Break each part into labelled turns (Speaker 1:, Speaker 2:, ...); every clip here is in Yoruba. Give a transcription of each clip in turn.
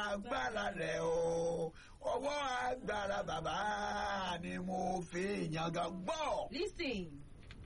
Speaker 1: agbára rẹ̀ o ọwọ́ agbára bàbá ni mo fi yangàn gbọ́
Speaker 2: Listen,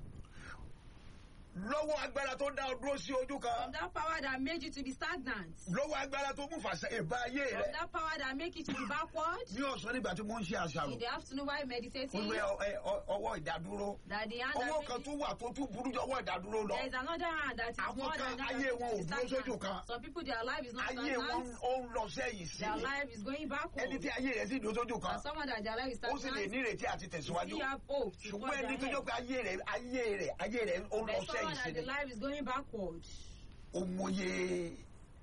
Speaker 1: lọ́wọ́ agbára tó dá ọ dúró sí ojú
Speaker 2: from
Speaker 1: kan
Speaker 2: that power that made you to be stagnant,
Speaker 1: lọ́wọ́ agbára tó mú fàṣẹ ìbá ayé
Speaker 2: from
Speaker 1: rẹ̀
Speaker 2: that power that make you to be backward,
Speaker 1: ní ọ̀sán nígbà tí mo ń ṣe àṣàrò
Speaker 2: in the afternoon while meditating,
Speaker 1: olùwẹ̀ ọwọ́ ìdádúró
Speaker 2: that the hand
Speaker 1: ọwọ́
Speaker 2: that
Speaker 1: kan
Speaker 2: made
Speaker 1: tún wà tó tún burú jọ ọwọ́ ìdádúró lọ
Speaker 2: there is another hand that is
Speaker 1: Àwọn
Speaker 2: more
Speaker 1: kan
Speaker 2: than that.
Speaker 1: ayé
Speaker 2: that
Speaker 1: wọn ò
Speaker 2: is
Speaker 1: dúró
Speaker 2: stagnant.
Speaker 1: sójú kan.
Speaker 2: Some people their life is not
Speaker 1: ayé wọn
Speaker 2: stagnant.
Speaker 1: ó ń lọ sẹ́yìn sí
Speaker 2: Their
Speaker 1: i
Speaker 2: life is going backward.
Speaker 1: ẹni tí ayé rẹ̀ sì dúró sójú kan
Speaker 2: And someone that their life is
Speaker 1: ó sì lè
Speaker 2: stagnant,
Speaker 1: nírètí àti tẹ̀síwájú
Speaker 2: still have hope to
Speaker 1: ṣùgbọ́n
Speaker 2: forge
Speaker 1: ẹni tó
Speaker 2: ahead.
Speaker 1: jẹ́ pé ayé rẹ̀ ayé rẹ̀ ayé rẹ̀ ó ń lọ
Speaker 2: There's
Speaker 1: sẹ́yìn
Speaker 2: someone
Speaker 1: sí
Speaker 2: that the
Speaker 1: i
Speaker 2: life is going backward.
Speaker 1: ó mọye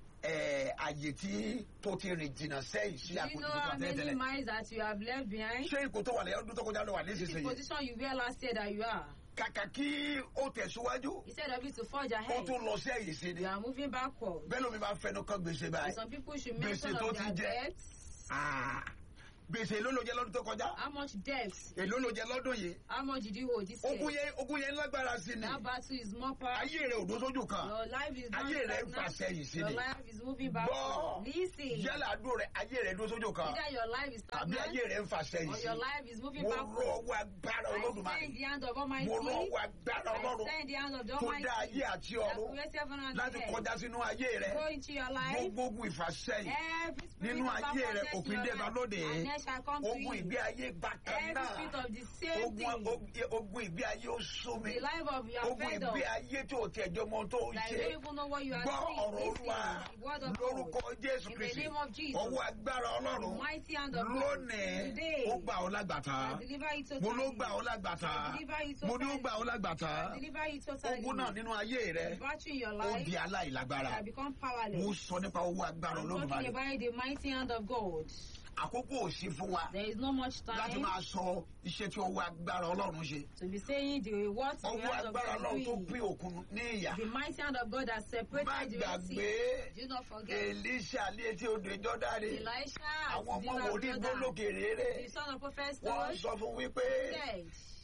Speaker 1: ẹ̀, àyè tí tó ti rìn jìnnà sẹ́yìn sí
Speaker 2: Do you know
Speaker 1: àpòjù
Speaker 2: how
Speaker 1: tó
Speaker 2: many
Speaker 1: tẹ́lẹ̀
Speaker 2: miles that you have left behind?
Speaker 1: ṣé ipò tó wà lẹ́yìn ọdún tó kọjá ló wà
Speaker 2: This is the
Speaker 1: nísinsìnyí
Speaker 2: position you were last year that you are.
Speaker 1: kàkà kí ó tẹ̀síwájú
Speaker 2: Instead of it to forge
Speaker 1: ó
Speaker 2: ahead,
Speaker 1: tún lọ sẹ́yìn sí ni
Speaker 2: you are moving backward.
Speaker 1: bẹ́ẹ̀ ló mi máa fẹnu kan gbèsè
Speaker 2: And
Speaker 1: báyìí
Speaker 2: some people should
Speaker 1: Gbèsè
Speaker 2: mention
Speaker 1: tó
Speaker 2: of
Speaker 1: ti
Speaker 2: their
Speaker 1: jẹ.
Speaker 2: debts.
Speaker 1: Ah, gbèsè ló ló jẹ lọ́dún tó kọjá
Speaker 2: How much debt?
Speaker 1: èló ló jẹ lọ́dún yìí
Speaker 2: How much did you owe this
Speaker 1: ogun
Speaker 2: year?
Speaker 1: yẹn ogun yẹn lágbára sí ni
Speaker 2: That battle is more powerful.
Speaker 1: ayé rẹ̀ ò dó sójú kan
Speaker 2: Your life is not
Speaker 1: ayé rẹ̀ ń fà
Speaker 2: stagnant.
Speaker 1: sẹ́yìn sí
Speaker 2: Your
Speaker 1: ni
Speaker 2: life is moving
Speaker 1: gbọ́
Speaker 2: backward. Listen.
Speaker 1: yálà àdúró rẹ̀ ayé rẹ̀ dó sójú kan
Speaker 2: Either your life is
Speaker 1: àbí ayé
Speaker 2: stagnant
Speaker 1: rẹ̀ ń fà sẹ́yìn
Speaker 2: or
Speaker 1: sí
Speaker 2: your life is moving
Speaker 1: mo rọ
Speaker 2: backward.
Speaker 1: ọwọ́ agbára
Speaker 2: I
Speaker 1: olódùmarè
Speaker 2: stand in the hand of
Speaker 1: mo rọ
Speaker 2: Almighty.
Speaker 1: ọwọ́ agbára
Speaker 2: I
Speaker 1: ọlọ́run
Speaker 2: stand in the hand of the
Speaker 1: tó
Speaker 2: Almighty.
Speaker 1: dá ayé àti
Speaker 2: that
Speaker 1: ọ̀run
Speaker 2: created heaven and
Speaker 1: láti
Speaker 2: earth.
Speaker 1: kọjá sínú ayé rẹ̀
Speaker 2: Go into your life.
Speaker 1: gbogbo ogun ìfàsẹ́yìn
Speaker 2: Every spirit
Speaker 1: nínú
Speaker 2: of
Speaker 1: ayé rẹ̀
Speaker 2: backwardness in
Speaker 1: òpin
Speaker 2: your
Speaker 1: dé bá
Speaker 2: life,
Speaker 1: lóde
Speaker 2: and there shall come to
Speaker 1: ogun
Speaker 2: you.
Speaker 1: ìgbé ayé bákan
Speaker 2: Every
Speaker 1: náà
Speaker 2: spirit of the same
Speaker 1: ogun
Speaker 2: thing.
Speaker 1: ogun- ogun ìgbé ayé ó sún mi
Speaker 2: The life of your
Speaker 1: ogun
Speaker 2: fed up.
Speaker 1: ìgbé ayé tó tẹ̀jọ́ mọ́ tó ń
Speaker 2: That you
Speaker 1: ṣe
Speaker 2: don't even know what you are
Speaker 1: gbọ́
Speaker 2: saying.
Speaker 1: ọ̀rọ̀
Speaker 2: Listen,
Speaker 1: olúwa
Speaker 2: the word of
Speaker 1: lórúkọ
Speaker 2: God.
Speaker 1: jésù
Speaker 2: In the
Speaker 1: kristi
Speaker 2: name of Jesus.
Speaker 1: ọwọ́ agbára
Speaker 2: The
Speaker 1: ọlọ́run
Speaker 2: mighty hand of God.
Speaker 1: lónìí
Speaker 2: Today.
Speaker 1: ó gbà ọ́ lágbàtà
Speaker 2: I deliver you totally.
Speaker 1: mo ló gbà ọ́ lágbàtà
Speaker 2: I deliver you
Speaker 1: mo ní ó
Speaker 2: totally.
Speaker 1: gbà ọ́ lágbàtà
Speaker 2: I deliver you totally.
Speaker 1: ogun náà nínú ayé rẹ
Speaker 2: The battle in your
Speaker 1: ó
Speaker 2: life
Speaker 1: di aláìlágbára
Speaker 2: shall become
Speaker 1: mo
Speaker 2: powerless.
Speaker 1: sọ nípa owó agbára
Speaker 2: I'm
Speaker 1: olódùmarè
Speaker 2: talking about the mighty hand of God.
Speaker 1: àkókò ò sí fún wa
Speaker 2: There is no much
Speaker 1: láti
Speaker 2: time
Speaker 1: máa sọ iṣẹ́ tí ọwọ́ agbára ọlọ́run ṣe
Speaker 2: to be saying the what the
Speaker 1: ọwọ́
Speaker 2: hand of
Speaker 1: agbára
Speaker 2: God
Speaker 1: ọlọ́run tó
Speaker 2: doing.
Speaker 1: pín òkun ní ìyà
Speaker 2: The mighty hand of God that
Speaker 1: má
Speaker 2: separated the Red
Speaker 1: gbàgbé
Speaker 2: Sea. Do not forget.
Speaker 1: Èlíṣà létí odò ìjọ́dáre
Speaker 2: Elisha,
Speaker 1: àwọn
Speaker 2: the
Speaker 1: ọmọ
Speaker 2: river of
Speaker 1: wòlíì
Speaker 2: Jordan,
Speaker 1: gbólókè réré
Speaker 2: the son of prophet
Speaker 1: wọ́n
Speaker 2: stood,
Speaker 1: sọ fún wípé
Speaker 2: said,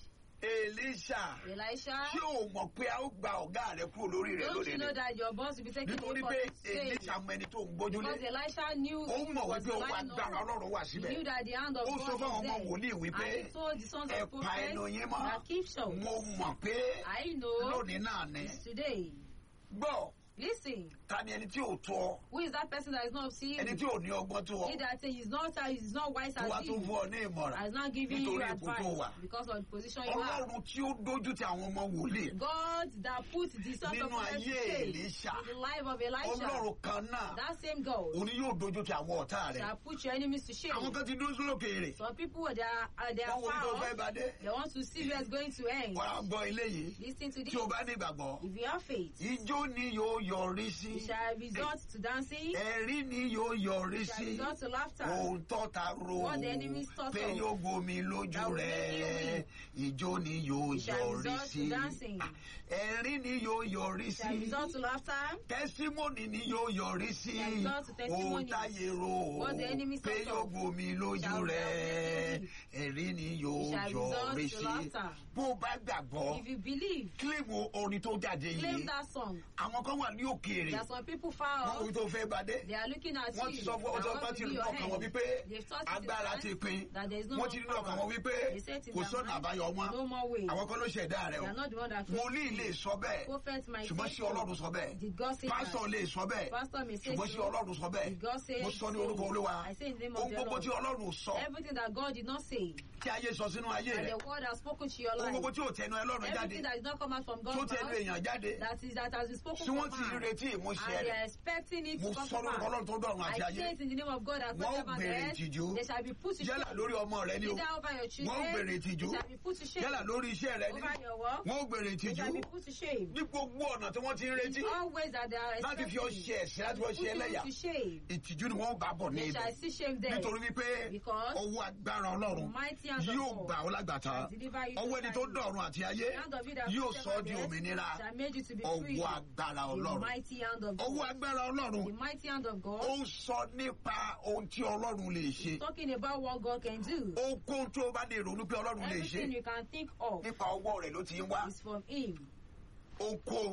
Speaker 1: Èlíṣà
Speaker 2: Elisha,
Speaker 1: tí ò mọ̀ pé a ó gba ọ̀gá rẹ̀ kúrò lórí rẹ̀
Speaker 2: don't you
Speaker 1: lónìí
Speaker 2: know
Speaker 1: ni
Speaker 2: that your boss will be taking
Speaker 1: nítorí
Speaker 2: you for
Speaker 1: pé
Speaker 2: his sake?
Speaker 1: Èlíṣà mọ ẹni tó ń gbójúlé
Speaker 2: Because Elisha knew
Speaker 1: ó
Speaker 2: he
Speaker 1: mọ̀
Speaker 2: was
Speaker 1: wípé ọwọ́
Speaker 2: relying
Speaker 1: agbára
Speaker 2: on.
Speaker 1: ọlọ́run wà
Speaker 2: He
Speaker 1: síbẹ̀
Speaker 2: knew that the hand of
Speaker 1: ó
Speaker 2: God
Speaker 1: sọ fún àwọn
Speaker 2: was
Speaker 1: ọmọ
Speaker 2: there.
Speaker 1: wòlíì wípé
Speaker 2: And he told the sons
Speaker 1: ẹ
Speaker 2: of
Speaker 1: pa ẹnu
Speaker 2: prophets
Speaker 1: yín mọ́
Speaker 2: that keep short.
Speaker 1: mo mọ̀ pé
Speaker 2: I know
Speaker 1: lónìí náà ni
Speaker 2: it's today.
Speaker 1: gbọ́
Speaker 2: Listen,
Speaker 1: ta ni ẹni tí ò tó ọ
Speaker 2: who is that person that is not seeing
Speaker 1: ẹni
Speaker 2: you?
Speaker 1: tí ò ní ọgbọ́n tó ọ
Speaker 2: He that says he's not he's not wise
Speaker 1: tó wá
Speaker 2: as
Speaker 1: tó
Speaker 2: you.
Speaker 1: fún ọ ní ìmọ̀ràn
Speaker 2: Has not given you
Speaker 1: nítorí ipò tó wà
Speaker 2: advice because of the position you are.
Speaker 1: ọlọ́run tí ó dójú ti àwọn ọmọ wòlíì
Speaker 2: God that put the sons of
Speaker 1: Nínú
Speaker 2: prophets to
Speaker 1: ayé
Speaker 2: shame
Speaker 1: Èlíṣà.
Speaker 2: in the life of Elisha.
Speaker 1: ọlọ́run kan náà
Speaker 2: That same God
Speaker 1: òun ni yóò dojú ti àwọn ọ̀tá rẹ̀
Speaker 2: that put your enemies to shame.
Speaker 1: àwọn kan ti dúró sólòkè rẹ̀
Speaker 2: Some people they are uh, they are
Speaker 1: wọ́n wo ibi tó
Speaker 2: far
Speaker 1: fẹ́
Speaker 2: off.
Speaker 1: bá dé
Speaker 2: They want to see where it's going to end.
Speaker 1: wọ́n á gbọ́ eléyìí
Speaker 2: Listen to this.
Speaker 1: tí o bá ní ìgbàgbọ́
Speaker 2: If you have faith,
Speaker 1: ijó ni yóò yọrí sí
Speaker 2: it shall result to dancing.
Speaker 1: ẹ̀rí ni yóò yọrí
Speaker 2: It shall
Speaker 1: sí
Speaker 2: result to laughter.
Speaker 1: ohun tọ́ta ro
Speaker 2: What the enemies thought
Speaker 1: pé
Speaker 2: of.
Speaker 1: yóò gbomi lójú
Speaker 2: That will
Speaker 1: rẹ̀
Speaker 2: make
Speaker 1: ijó ni yóò
Speaker 2: It shall
Speaker 1: yọrí
Speaker 2: result
Speaker 1: sí
Speaker 2: to dancing.
Speaker 1: ẹ̀rí ni yóò yọrí
Speaker 2: It shall
Speaker 1: sí
Speaker 2: result to laughter.
Speaker 1: tẹsímọ́nì ni yóò yọrí sí
Speaker 2: Shall result to testimony.
Speaker 1: ohun táyé ro
Speaker 2: What the enemies
Speaker 1: pé
Speaker 2: thought
Speaker 1: yóò
Speaker 2: of.
Speaker 1: gbomi lójú
Speaker 2: Shall
Speaker 1: rẹ̀
Speaker 2: result
Speaker 1: ẹ̀rí ni
Speaker 2: It
Speaker 1: yóò
Speaker 2: shall result
Speaker 1: yọrí
Speaker 2: to
Speaker 1: sí
Speaker 2: laughter.
Speaker 1: bó o bá gbàgbọ́
Speaker 2: If you believe,
Speaker 1: kílíìmù orin tó jáde
Speaker 2: claim
Speaker 1: yìí
Speaker 2: that song.
Speaker 1: àwọn kan wà ní òkèèrè
Speaker 2: There are some people far
Speaker 1: wọn
Speaker 2: off.
Speaker 1: kò tó fẹ́ bá dé
Speaker 2: They are looking at
Speaker 1: wọ́n
Speaker 2: you.
Speaker 1: ti sọ fún
Speaker 2: They
Speaker 1: ọjọ́
Speaker 2: want
Speaker 1: kan
Speaker 2: to
Speaker 1: ti
Speaker 2: be
Speaker 1: rí
Speaker 2: your
Speaker 1: ọkàn wọn
Speaker 2: head.
Speaker 1: wípé
Speaker 2: They've thought in
Speaker 1: agbára
Speaker 2: their
Speaker 1: ti
Speaker 2: mind
Speaker 1: pin
Speaker 2: that there is no
Speaker 1: wọ́n
Speaker 2: more
Speaker 1: ti rí
Speaker 2: power.
Speaker 1: ọkàn wọn wípé
Speaker 2: They said in
Speaker 1: kò
Speaker 2: their
Speaker 1: sọ́nà
Speaker 2: mind,
Speaker 1: àbáyọ mọ́
Speaker 2: No more way.
Speaker 1: àwọn kan ló ṣẹ̀dá rẹ̀
Speaker 2: They
Speaker 1: o
Speaker 2: are not the one that
Speaker 1: wòlíì lè sọ bẹ́ẹ̀
Speaker 2: Prophet might
Speaker 1: ṣùgbọ́n
Speaker 2: say
Speaker 1: sí ọlọ́run sọ bẹ́ẹ̀
Speaker 2: Did God say
Speaker 1: pásítọ̀
Speaker 2: that?
Speaker 1: lè sọ bẹ́ẹ̀
Speaker 2: Pastor may say
Speaker 1: ṣùgbọ́n sí
Speaker 2: so.
Speaker 1: ọlọ́run sọ bẹ́ẹ̀
Speaker 2: Did God say
Speaker 1: mo sọ ní
Speaker 2: so?
Speaker 1: orúkọ olúwa
Speaker 2: I say in the name of
Speaker 1: ohun
Speaker 2: the
Speaker 1: gbogbo
Speaker 2: Lord.
Speaker 1: tí ọlọ́run sọ
Speaker 2: Everything that God did not say,
Speaker 1: tí ayé sọ sínú ayé
Speaker 2: and
Speaker 1: rẹ̀
Speaker 2: the word has spoken to your
Speaker 1: ohun gbogbo
Speaker 2: life,
Speaker 1: tí ò tẹnu ẹlọ́run jáde
Speaker 2: everything that did not come out from
Speaker 1: tó
Speaker 2: God's
Speaker 1: tẹnu
Speaker 2: mouth,
Speaker 1: èèyàn jáde
Speaker 2: that is that has been spoken
Speaker 1: tí wọ́n
Speaker 2: from
Speaker 1: ti
Speaker 2: man,
Speaker 1: retí ìmúṣẹ
Speaker 2: and they
Speaker 1: rẹ̀
Speaker 2: are expecting it
Speaker 1: mo
Speaker 2: to come
Speaker 1: sọ
Speaker 2: to
Speaker 1: lórúkọ
Speaker 2: pass.
Speaker 1: ọlọ́run tó dọ̀run àti
Speaker 2: I
Speaker 1: ayé
Speaker 2: say it in the name of God that
Speaker 1: Wọ́n
Speaker 2: created heaven
Speaker 1: bèrè
Speaker 2: and earth.
Speaker 1: ìtìjú.
Speaker 2: They shall be put to
Speaker 1: yálà
Speaker 2: shame.
Speaker 1: lórí ọmọ rẹ ni o
Speaker 2: Either over your
Speaker 1: wọ́n
Speaker 2: children,
Speaker 1: bèrè ìtìjú
Speaker 2: they shall be put to shame.
Speaker 1: yálà lórí iṣẹ́ rẹ ni
Speaker 2: Over your work,
Speaker 1: wọ́n bèrè
Speaker 2: they
Speaker 1: ìtìjú
Speaker 2: shall be put to shame.
Speaker 1: ní gbogbo ọ̀nà tí wọ́n ti ń retí
Speaker 2: Always that they are
Speaker 1: láti fi ọ
Speaker 2: expecting,
Speaker 1: ṣe ẹ̀sìn láti fi ọ
Speaker 2: put
Speaker 1: ṣe ẹlẹ́yà
Speaker 2: you to shame.
Speaker 1: ìtìjú ni wọ́n bá bọ̀ ní
Speaker 2: They
Speaker 1: ibẹ̀
Speaker 2: shall see shame there.
Speaker 1: nítorí wípé
Speaker 2: Because
Speaker 1: ọwọ́ agbára ọlọ́run
Speaker 2: Mighty hand of
Speaker 1: yóò
Speaker 2: God
Speaker 1: gbà ọ́ lágbàtà
Speaker 2: shall deliver you
Speaker 1: ọwọ́ ẹni tó
Speaker 2: totally.
Speaker 1: dọ̀run àti ayé
Speaker 2: The hand of it that
Speaker 1: yóò
Speaker 2: put
Speaker 1: sọ ọ́ di
Speaker 2: heaven and
Speaker 1: òmìnira
Speaker 2: earth shall make you to be free.
Speaker 1: ọwọ́ agbára
Speaker 2: The
Speaker 1: ọlọ́run
Speaker 2: mighty hand of
Speaker 1: ọwọ́
Speaker 2: God.
Speaker 1: agbára ọlọ́run
Speaker 2: The mighty hand of
Speaker 1: ó
Speaker 2: God.
Speaker 1: ń sọ nípa ohun tí ọlọ́run lè ṣe
Speaker 2: Talking about what God can do.
Speaker 1: ohunkóhun tó o bá lè ronú pé ọlọ́run lè ṣe
Speaker 2: Everything you can think of
Speaker 1: nípa ọwọ́ rẹ̀ ló ti ń wá
Speaker 2: is from Him.
Speaker 1: ohunkóhun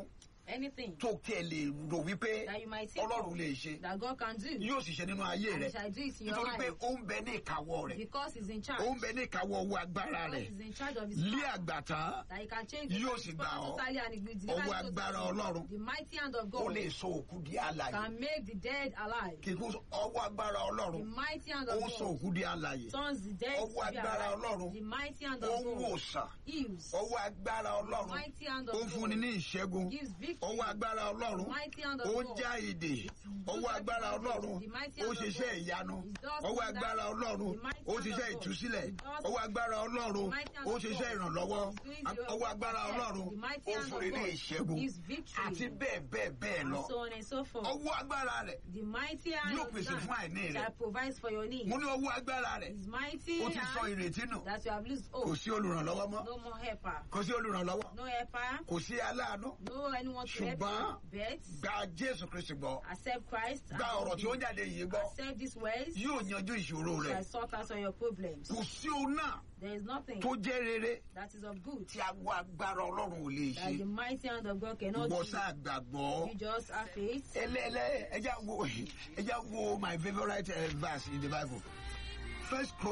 Speaker 2: anything
Speaker 1: tó kí ẹ lè rò wípé
Speaker 2: that you might think
Speaker 1: ọlọ́run
Speaker 2: of
Speaker 1: lè ṣe
Speaker 2: that God can do.
Speaker 1: yóò sì ṣe nínú ayé
Speaker 2: And
Speaker 1: rẹ
Speaker 2: he shall do it in your
Speaker 1: nítorí pé
Speaker 2: life.
Speaker 1: ó ń bẹ ní ìkáwọ́ rẹ̀
Speaker 2: Because he's in charge.
Speaker 1: ó ń bẹ ní ìkáwọ́ owó agbára
Speaker 2: God
Speaker 1: rẹ̀
Speaker 2: is in charge of his
Speaker 1: lé
Speaker 2: power.
Speaker 1: àgbàtán
Speaker 2: That he can change
Speaker 1: Yóò
Speaker 2: his
Speaker 1: sì
Speaker 2: power
Speaker 1: gbà ọ́.
Speaker 2: totally and he will deliver
Speaker 1: Ọwọ́
Speaker 2: you
Speaker 1: agbára
Speaker 2: totally.
Speaker 1: Ọlọ́run.
Speaker 2: The mighty hand of
Speaker 1: ó
Speaker 2: God
Speaker 1: lè sọ òkú di alàyè
Speaker 2: can make the dead alive.
Speaker 1: kíkú ọwọ́ agbára
Speaker 2: The
Speaker 1: ọlọ́run
Speaker 2: mighty hand
Speaker 1: ó
Speaker 2: of
Speaker 1: ń sọ
Speaker 2: God
Speaker 1: òkú di alàyè
Speaker 2: turns the dead to
Speaker 1: Ọwọ́
Speaker 2: be
Speaker 1: agbára
Speaker 2: alive.
Speaker 1: Ọlọ́run.
Speaker 2: The mighty hand
Speaker 1: ó
Speaker 2: of
Speaker 1: ń
Speaker 2: God
Speaker 1: wòsàn
Speaker 2: heals.
Speaker 1: ọwọ́ agbára
Speaker 2: The
Speaker 1: ọlọ́run
Speaker 2: mighty hand
Speaker 1: ó
Speaker 2: of
Speaker 1: ń fúnni
Speaker 2: God
Speaker 1: ní ìṣẹ́gun
Speaker 2: gives victory.
Speaker 1: ọwọ́ agbára ọlọ́run
Speaker 2: The mighty hand of
Speaker 1: ó ń
Speaker 2: God
Speaker 1: já ìdè ọwọ́ agbára ọlọ́run
Speaker 2: The mighty
Speaker 1: ó
Speaker 2: hand of
Speaker 1: ṣiṣẹ́
Speaker 2: God.
Speaker 1: ìyanu
Speaker 2: It does
Speaker 1: ọwọ́
Speaker 2: wonders.
Speaker 1: agbára ọlọ́run
Speaker 2: The mighty
Speaker 1: ó
Speaker 2: hand
Speaker 1: ṣiṣẹ́
Speaker 2: of God.
Speaker 1: ìtúsílẹ̀
Speaker 2: It does-
Speaker 1: ọwọ́ agbára ọlọ́run
Speaker 2: The mighty hand
Speaker 1: ó
Speaker 2: of
Speaker 1: ṣiṣẹ́
Speaker 2: God.
Speaker 1: ìrànlọ́wọ́
Speaker 2: It's doing the
Speaker 1: ọwọ́ agbára
Speaker 2: work of
Speaker 1: ọlọ́run
Speaker 2: The mighty
Speaker 1: ó
Speaker 2: hand
Speaker 1: fúnni
Speaker 2: of
Speaker 1: ní
Speaker 2: God
Speaker 1: ìṣẹ́gun
Speaker 2: gives victory.
Speaker 1: àti bẹ́ẹ̀ bẹ́ẹ̀ bẹ́ẹ̀ lọ
Speaker 2: And so on and so forth.
Speaker 1: ọwọ́ agbára rẹ̀
Speaker 2: The mighty hand
Speaker 1: Yóò
Speaker 2: of
Speaker 1: pèsè fún àìní
Speaker 2: God
Speaker 1: rẹ̀.
Speaker 2: that provides for your needs.
Speaker 1: mo ní ọwọ́ agbára rẹ̀
Speaker 2: His mighty
Speaker 1: ó ti sọ
Speaker 2: hand
Speaker 1: ìrètí nù
Speaker 2: that you have lost
Speaker 1: kò
Speaker 2: hope.
Speaker 1: sí olùrànlọ́wọ́ mọ́
Speaker 2: No more helper.
Speaker 1: kò sí olùrànlọ́wọ́
Speaker 2: No helper.
Speaker 1: kò sí aláàánú
Speaker 2: No anyone to help
Speaker 1: Ṣùgbọ́n-
Speaker 2: you. But
Speaker 1: gba jésù kristi gbọ́
Speaker 2: accept Christ.
Speaker 1: gba ọ̀rọ̀ tí ó ń jáde yìí gbọ́
Speaker 2: Accept these words.
Speaker 1: yóò yanjú ìṣòro rẹ̀
Speaker 2: Shall sort out all your problems.
Speaker 1: kò sí òun náà
Speaker 2: There is nothing
Speaker 1: tó jẹ́ rere
Speaker 2: that is of good
Speaker 1: tí agbó agbára ọlọ́run ò lè
Speaker 2: that
Speaker 1: ṣe
Speaker 2: the mighty hand of God cannot
Speaker 1: gbọ́
Speaker 2: do.
Speaker 1: sáà gbàgbọ́
Speaker 2: You just have faith.
Speaker 1: ẹlẹ́ẹ̀lẹ́ ẹjá wo ẹjá wo my favourite uh, verse in the bible first